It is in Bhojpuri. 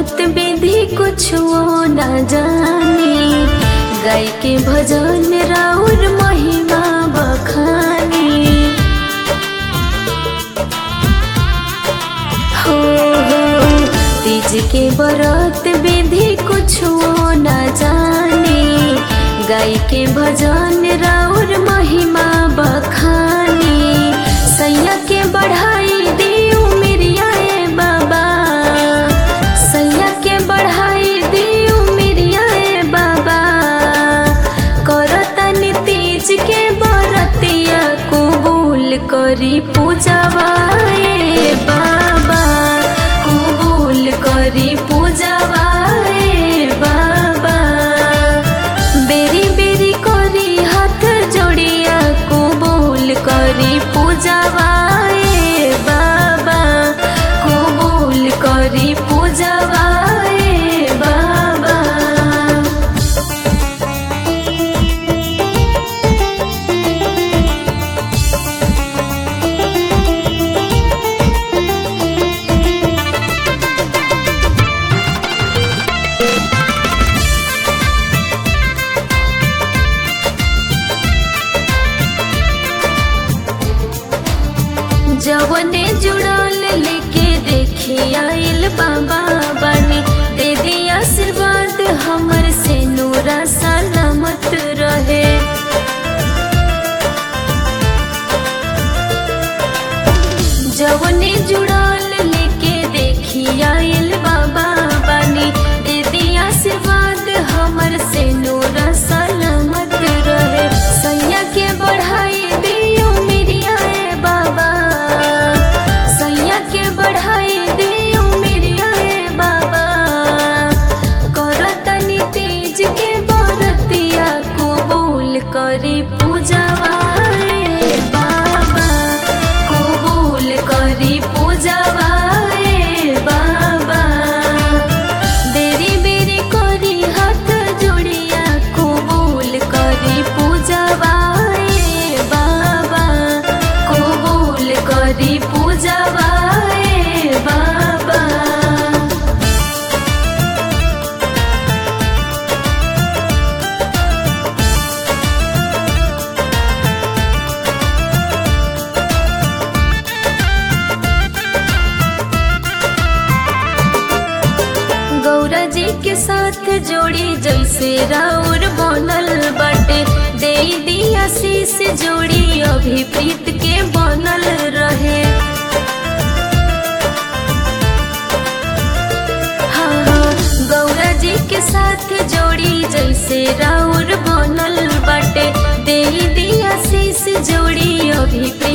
बरत विधि कुछ न जानी गाय के भजन राउर महिमा बखानी हो हो तीज के बरत विधि कुछ न जानी गाय के भजन राउर महिमा बखानी सैया के बढ़ाई दियो मेरिया ए बाबा सैया के बढ़ाई दियो मेरिया ए बाबा करतन तीज के बरतिया कबूल करी पूजवा ए बाबा कबूल करी पूजवा ए बाबा बेरी बेरी करी हाथ जोड़िया कबूल करी पूजवा ए बाबा कबूल करी पूजवा ए बाबा जवने जुड़ल लेके देखी आइल बाबा बनी दे दी आशीर्वाद हमर से नूरा सलामत रहे जवने जुड़ल लेके देखी आइल बाबा बनी दे दी आशीर्वाद हमर से नूरा सलामत रहे सैया के बढ़ाई दियो मेरिया ए बाबा सैया के बढ़ाई दियो मेरिया ए बाबा करतनी तेज के बरतिया कबूल करी पूजवा ए बाबा कबूल करी पूजवा ए बाबा बेरी बेरी करी हाथ जोड़िया कबूल करी पूजवा ए बाबा कबूल करी पूजवा ए बाबा गौरा जी के साथ जोड़ी जैसे राउर बनल बाटे दे दिया शीश जोड़ी अभी प्रीत के बनल रहे हाँ हाँ गौरा जी के साथ जोड़ी जैसे राउर बनल बाटे दे दिया शीश जोड़ी अभी